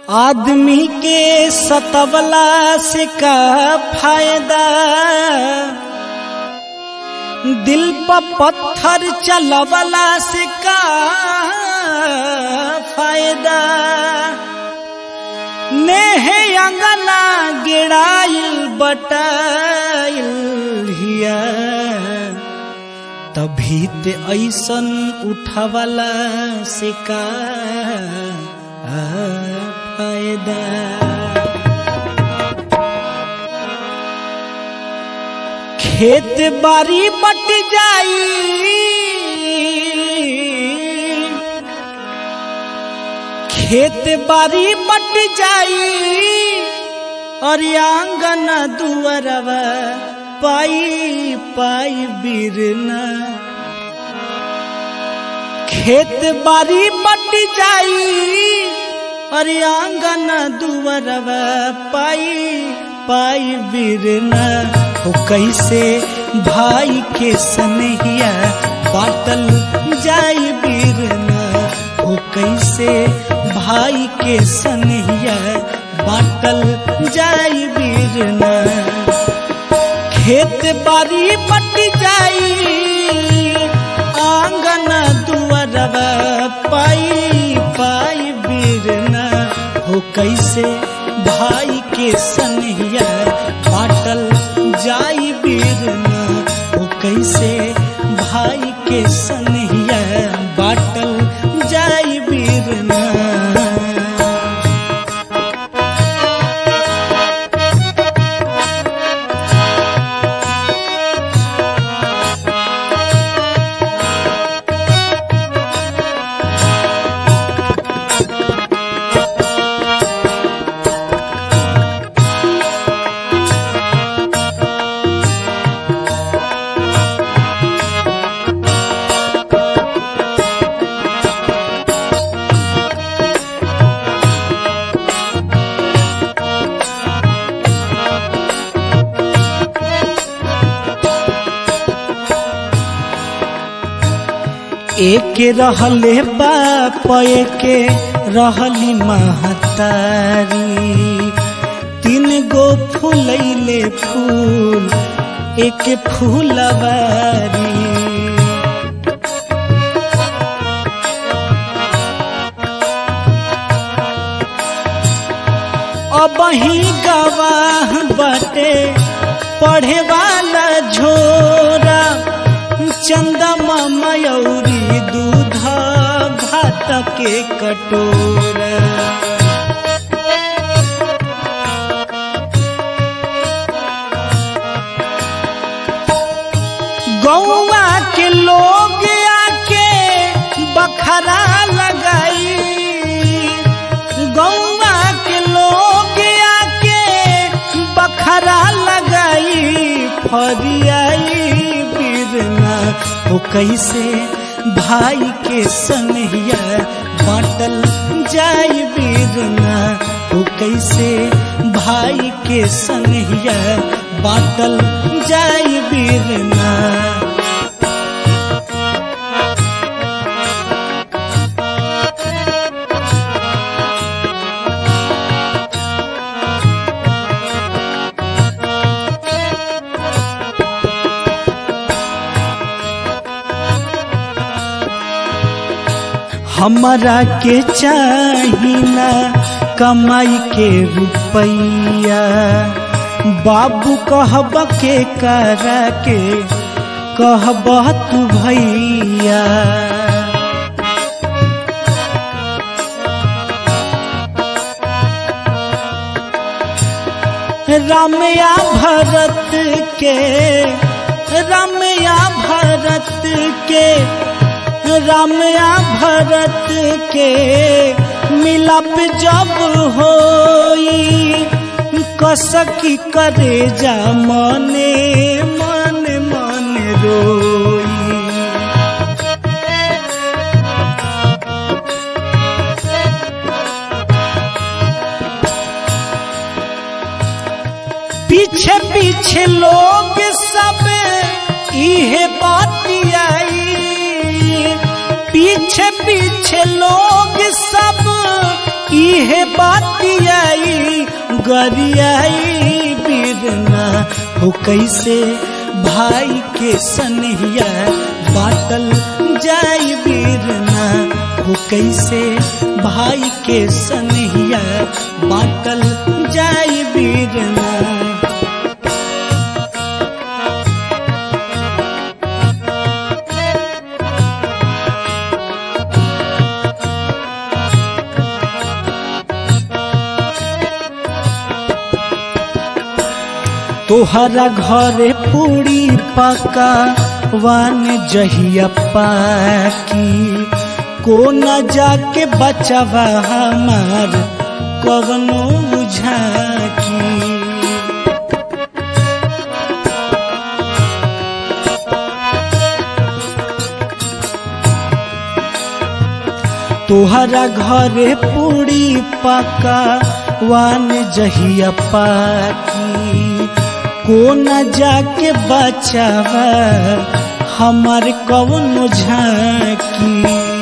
आदमी के सतवला से का फायदा दिल पर पत्थर चलवला से का फायदा नेहे अंगना गिराइल बटाइल हिया तभी ते ऐसन उठवला से का फायदा खेत बारी बट जाई खेत बारी बट जाई और आंगन दुअरवा पाई पाई बिरना खेत बारी बट जाई अरे आंगन दुअरवा पाई पाई बिरना हो कैसे भाई के सनहिया बाटल जाई बिरना हो कैसे भाई के सनहिया बाटल जाई बिरना खेत बारी पट जाई आंगन दुअरवा पाई पाई बिरना हो कैसे भाई के सनहिया बाटल जाई बिरना हो कैसे भाई के सनहिया बाटल जाई बिरना एक रहले बाप के रहली महतारी तीन गो फूलैले फूल एक फूलवारी अब ही गवाह बटे पढ़े वाला झोरा चंदमा मयूरी दूध भात के कटोरा गौवा के लोग आके बखरा लगाई गौवा के लोग आके बखरा लगाई फरियाई बिरना हो कैसे भाई के सनहिया बाटल जाई बिरना हो कैसे भाई के सनहिया बाटल जाई बिरना हमरा के चाहिना कमाई के रुपैया बाबू कहब के करा के कहब तू भैया रामया भरत के रामया भरत के रामया भरत के मिलप जब होई कसकी करे जा मने मन मन रोई पीछे पीछे लोग सब इहे बातियाई पीछे पीछे लोग सब इहे बातियाई गरियाई बिरना हो कैसे भाई के सनहिया बाटल जाई बिरना हो कैसे भाई के सनहिया बाटल जाई बिरना तोहरा घरे पूरी पका वान जहिया पाकी को न जाके बचवा हमार कवनो झाकी तोहरा घरे पूरी पका वान जहिया पाकी को न जाके बचावा हमार कवनो झाकी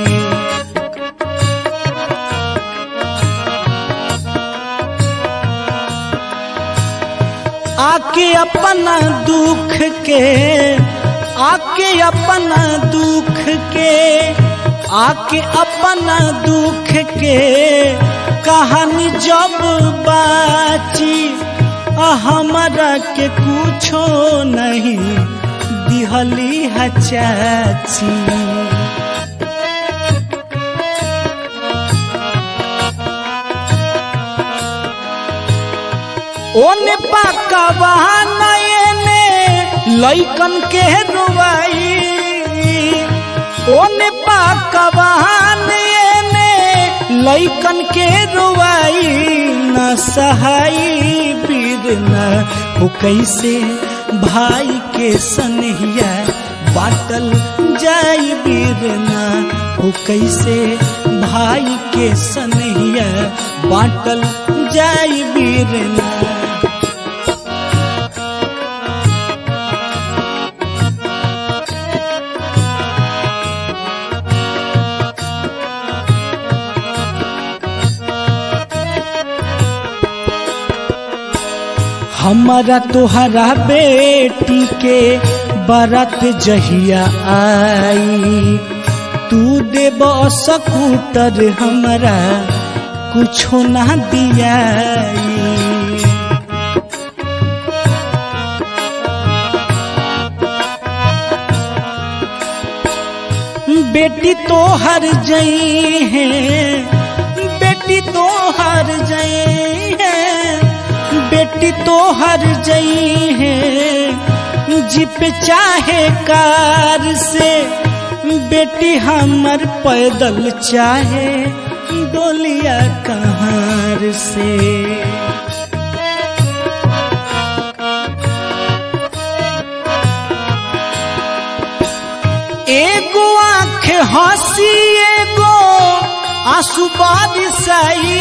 आके अपना दुख के आके अपना दुख के आके अपना दुख के कहानी जब बाची हमारा के कुछो नहीं दिहली है चाची ओने पाकवा नयने लैकन के रुवाई ओने पाकवा नयने लैकन के रुवाई न सहाई बिरना हो कैसे भाई के सनहिया बाटल जाई बिरना हो कैसे भाई के सनहिया बाटल जाई बिरना हमारा तोहरा बेटी के बरत जहिया आई तू देब सकूटर हमरा कुछो ना दियाई बेटी तो हर जई है बेटी तो हर जई है बेटी तो हर जई है जिप चाहे कार से बेटी हमर पैदल चाहे डोलिया कहार से एगो आँख हंसी एगो आंसू बारिशाई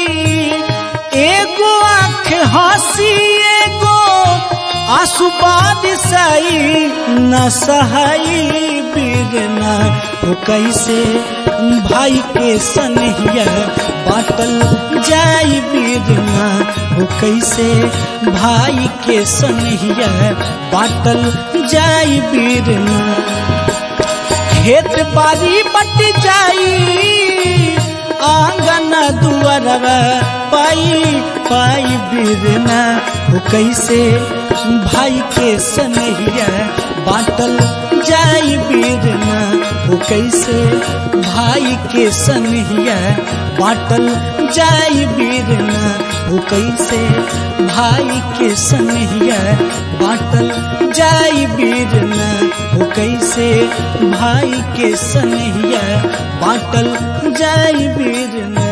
एगो आँख हंसी एगो आंसू बारिशाई न सहाई बिरना हो कैसे भाई के सनहिया बाटल जाई बिरना हो कैसे भाई के सनहिया बाटल जाई बिरना खेत बारी बट जाई आंगन दुआरवा पाई पाई बिरना हो कैसे भाई के सनहिया बाटल जाई बिरना हो कैसे भाई के सनहिया बाटल जाई बिरना हो कैसे भाई के सनहिया बाटल जाई बिरना हो कैसे भाई के सनहिया बाटल जाई बिरना